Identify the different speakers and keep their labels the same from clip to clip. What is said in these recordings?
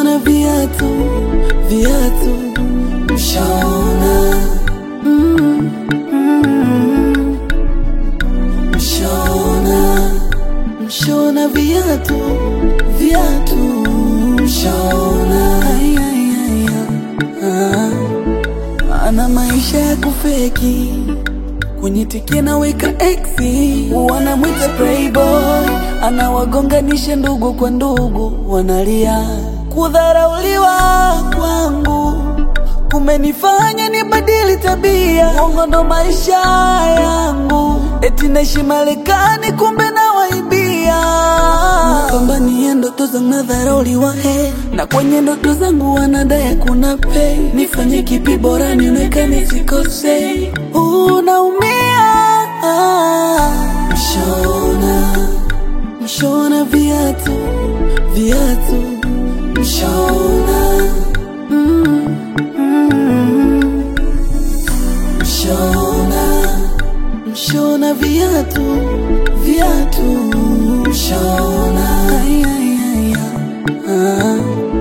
Speaker 1: mshona viatu viatu mshona mm, mm, mshona mshona viatu viatu mshona Ay, ay, ay, ay. Ah, ana maisha ya kufeki kwenye tiki naweka exi, wanamwita playboy, anawagonganisha ndugu kwa ndugu, wanalia kudharauliwa kwangu kumenifanya nibadili tabia, uongo ndo maisha yangu, eti naishi Marekani kumbe nawaibia, napambania ndoto zangu nadharauliwa, he na kwenye ndoto zangu wanadai kuna pay, nifanye kipi bora nionekane sikosei, unaumia mshona mshona viatu viatu mshona mm, mm, mshona mshona viatu viatu mshona ay, ay, ay, ay. Ah.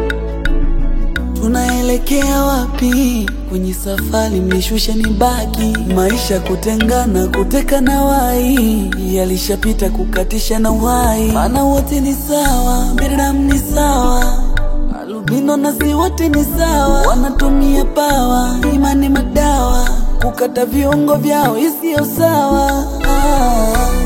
Speaker 1: Tunaelekea wapi? Kwenye safari mlishusha ni baki, maisha kutengana, kuteka na wai, yalishapita kukatisha na uhai, maana wote ni sawa, binadamu ni sawa, albino na si wote ni sawa, wanatumia pawa, imani madawa, kukata viungo vyao isiyo sawa ah.